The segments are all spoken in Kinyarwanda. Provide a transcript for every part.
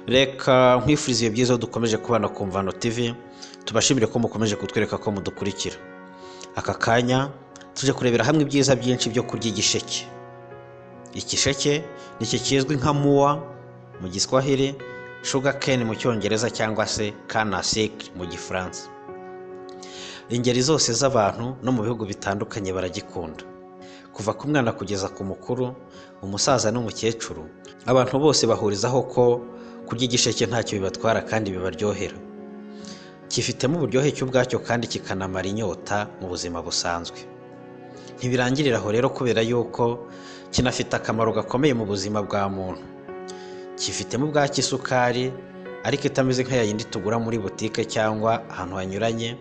reka nkwifuriza ibihe byiza aho dukomeje kubana ku mvano tv tubashimire ko mukomeje kutwereka ko mudukurikira aka kanya tuje kurebera hamwe ibyiza byinshi byo kurya igisheke igisheke ni iki kizwi nka muwa mu giswahili shuga keni mu cyongereza cyangwa se kanasike mu gifaransa ingeri zose z'abantu no mu bihugu bitandukanye baragikunda kuva ku mwana kugeza ku mukuru umusaza n'umukecuru abantu bose bahurizaho ko kurya igisheke ntacyo bibatwara kandi bibaryohera kifitemo uburyohe cy'ubwacyo kandi kikanamara inyota mu buzima busanzwe ntibirangirira aho rero kubera yuko kinafite akamaro gakomeye mu buzima bwa muntu kifitemo ubwacyo isukari ariko itameze nk'iya yindi tugura muri butike cyangwa ahantu hanyuranye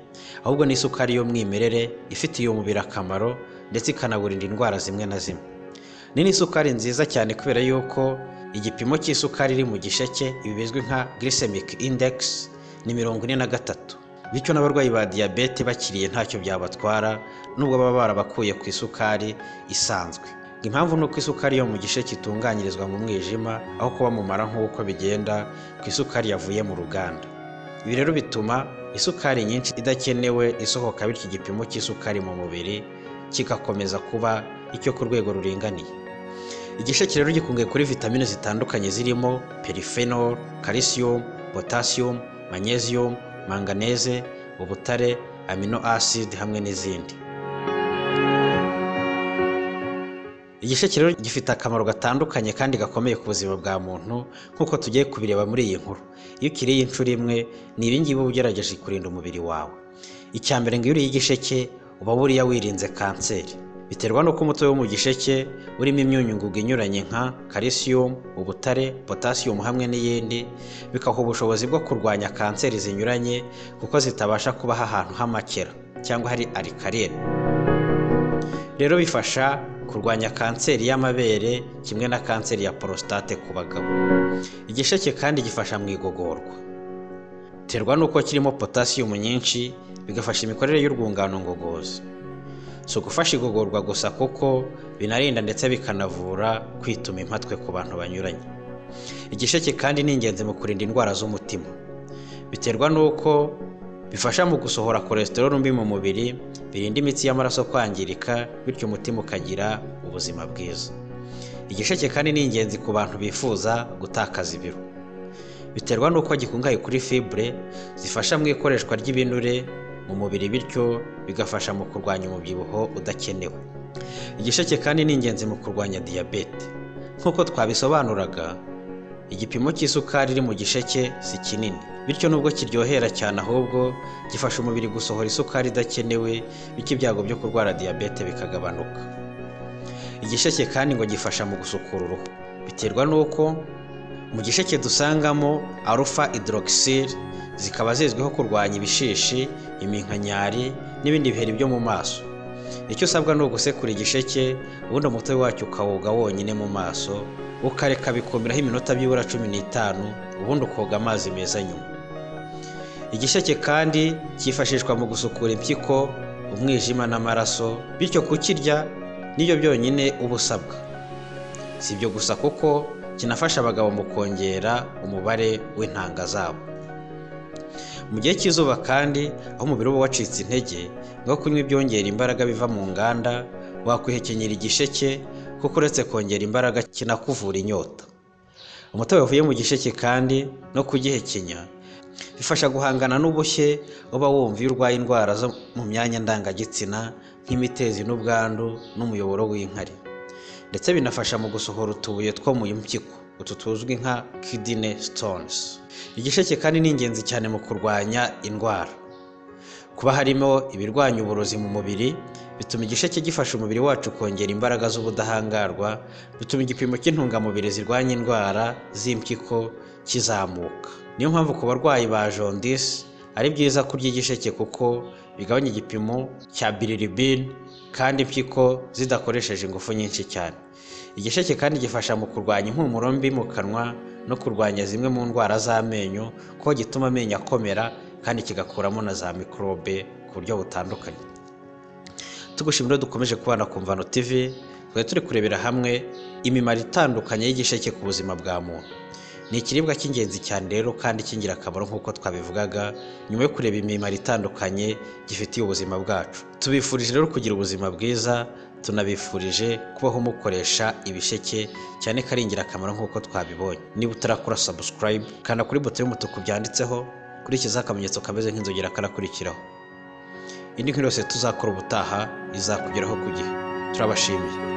ahubwo ni isukari y'umwimerere ifitiye umubiri akamaro ndetse ikanaburinda indwara zimwe na zimwe ni n'isukari nziza cyane kubera yuko igipimo cy'isukari iri mu gisheke ibi bizwi nka glycemic index ni mirongo ine na gatatu bityo n'abarwayi ba diyabete bakiriye ntacyo byabatwara nubwo baba barabakuye ku isukari isanzwe impamvu ni uko isukari yo mu gisheke itunganyirizwa mu mwijima aho kuba mu mara nk'uko bigenda ku isukari yavuye mu ruganda ibi rero bituma isukari nyinshi idakenewe isohoka bityo igipimo cy'isukari mu mubiri kigakomeza kuba icyo ku rwego ruringaniye igisheke rero gikungaye kuri vitamine zitandukanye zirimo perifenol calcium potassium magnesium manganese ubutare amino acid hamwe n'izindi igisheke rero gifite akamaro gatandukanye kandi gakomeye ku buzima bwa muntu nk'uko tugiye kubireba muri iyi nkuru iyo ukiriye inshuro imwe ni ibingibi uba ugerageje kurinda umubiri wawe icya mbere ngo iyo uriye igisheke uba buriya wirinze kanseri biterwa n'uko umutobe wo mu gisheke urimo imyunyungugu inyuranye nka calcium ubutare potassium hamwe n'iyindi bikaha ubushobozi bwo kurwanya kanseri zinyuranye kuko zitabasha kubaho ahantu h'amakera cyangwa hari arikariyeri rero bifasha kurwanya kanseri y'amabere kimwe na kanseri ya porositate ku bagabo igisheke kandi gifasha mu igogorwa biterwa n'uko kirimo potasiyumu nyinshi bigafasha imikorere y'urwungano ngogozi si ugufasha igogorwa gusa kuko binarinda ndetse bikanavura kwituma impatwe ku bantu banyuranye igisheke kandi ni ingenzi mu kurinda indwara z'umutima biterwa n'uko bifasha mu gusohora kolesterol mbi mu mubiri birinda imitsi y'amaraso kwangirika bityo umutima ukagira ubuzima bwiza igisheke kandi ni ingenzi ku bantu bifuza gutakaza ibiro biterwa n'uko gikungahaye kuri fibre zifasha mu ikoreshwa ry'ibinure mu mubiri bityo bigafasha mu kurwanya umubyibuho udakenewe igisheke kandi ni ingenzi mu kurwanya diyabete nk'uko twabisobanuraga igipimo cy'isukari iri mu gisheke si kinini bityo nubwo kiryohera cyane ahubwo gifasha umubiri gusohora isukari idakenewe bityo ibyago byo kurwara diyabete bikagabanuka igisheke kandi ngo gifasha mu gusukura uruhu biterwa n'uko mu gisheke dusangamo arufa hydroxyl zikaba zizwiho kurwanya ibishishi iminkanyari n'ibindi biheri byo mu maso icyo usabwa ni ugusekura igisheke ubundi umutobe wacyo ukawoga wonyine mu maso ukareka bikumiraho iminota byibura cumi n'itanu ubundi ukoga amazi meza nyuma igisheke kandi cyifashishwa mu gusukura impyiko umwijima n'amaraso bityo kukirya niyo byonyine uba usabwa si ibyo gusa kuko kinafasha abagabo mu kongera umubare w'intanga zabo mu gihe cy'izuba kandi aho umubiri uba wacitse intege ngo kunywa ibyongera imbaraga biva mu nganda wakwihekenyera igisheke kuko uretse kongera imbaraga kinakuvura inyota umutobe wavuye mu gisheke kandi no kugihekenya bifasha guhangana n'ubushye uba wumva iyo urwaye indwara zo mu myanya ndangagitsina nk'imitezi n'ubwandu n'umuyoboro w'inkari ndetse binafasha mu gusohora utubuye two mu mpyiko utu tuzwi nka kidine stones igisheke kandi ni ingenzi cyane mu kurwanya indwara kuba harimo ibirwanya uburozi mu mubiri bituma igisheke gifasha umubiri wacu kongera imbaraga z'ubudahangarwa bituma igipimo cy'intungamubiri zirwanya indwara z'impyiko kizamuka niyo mpamvu ku barwayi ba jondisi ari byiza kurya igisheke kuko bigabanya igipimo cya bilirubin kandi impyiko zidakoresheje ingufu nyinshi cyane igisheke kandi gifasha mu kurwanya impumuro mbi mu kanwa no kurwanya zimwe mu ndwara z'amenyo kuko gituma amenyo akomera kandi kigakuramo na za mikorobe ku buryo butandukanye tugushimira dukomeje kubana ku mvano tv twari turi kurebera hamwe imimaro itandukanye y'igisheke ku buzima bwa muntu ni ikiribwa cy'ingenzi cyane rero kandi cy'ingirakamaro nk'uko twabivugaga nyuma yo kureba imimaro itandukanye gifitiye ubuzima bwacu tubifurije rero kugira ubuzima bwiza tunabifurije kubaho mukoresha ibisheke cyane ko ari ingirakamaro nk'uko twabibonye niba utarakora sabusikarayibu kanda kuri buto y'umutuku byanditseho kurikizaho akamenyetso kameze nk'inzogera karakurikiraho indi nkuru yose tuzakora ubutaha izakugeraho ku gihe turabashimiye